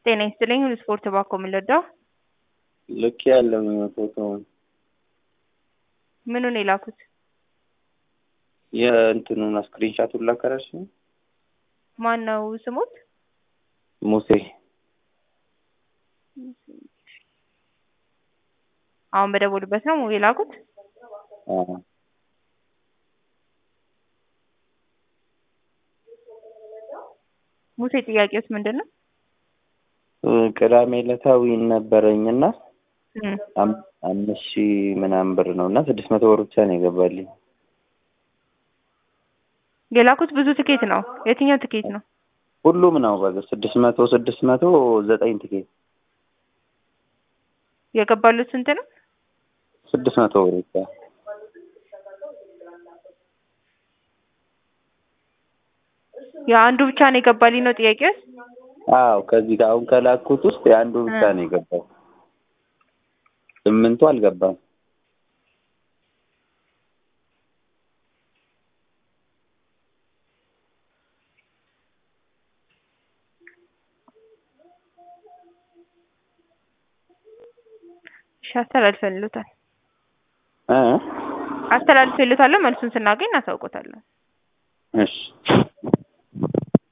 ጤና ይስጥልኝ ሁሉ ስፖርት ባኮ የምንለዳው ልክ ያለው ፎቶውን ምኑን የላኩት? የእንትኑን ስክሪንሻቱን ላከራሽ ማን ነው ስሙት? ሙሴ አሁን በደወሉበት ነው የላኩት? አዎ። ሙሴ ጥያቄውስ ምንድን ነው? ቅዳሜ ዕለታዊ ነበረኝና እም፣ አም- አምስት ሺህ ምናምን ብር ነው እና ስድስት መቶ ብር ብቻ ነው የገባልኝ። የላኩት ብዙ ትኬት ነው። የትኛው ትኬት ነው? ሁሉም ነው በቃ ስድስት መቶ ስድስት መቶ ዘጠኝ ትኬት የገባሉት ስንት ነው? ስድስት መቶ ብር ብቻ። የአንዱ ብቻ ነው የገባልኝ ነው ጥያቄውስ? አዎ ከዚህ ጋር አሁን ከላኩት ውስጥ የአንዱ ብቻ እ። ነው የገባው። ስምንቱ አልገባም። እሺ አስተላልፈልታል እ አስተላልፈልታለሁ። መልሱን ስናገኝ እናሳውቆታለን። እሺ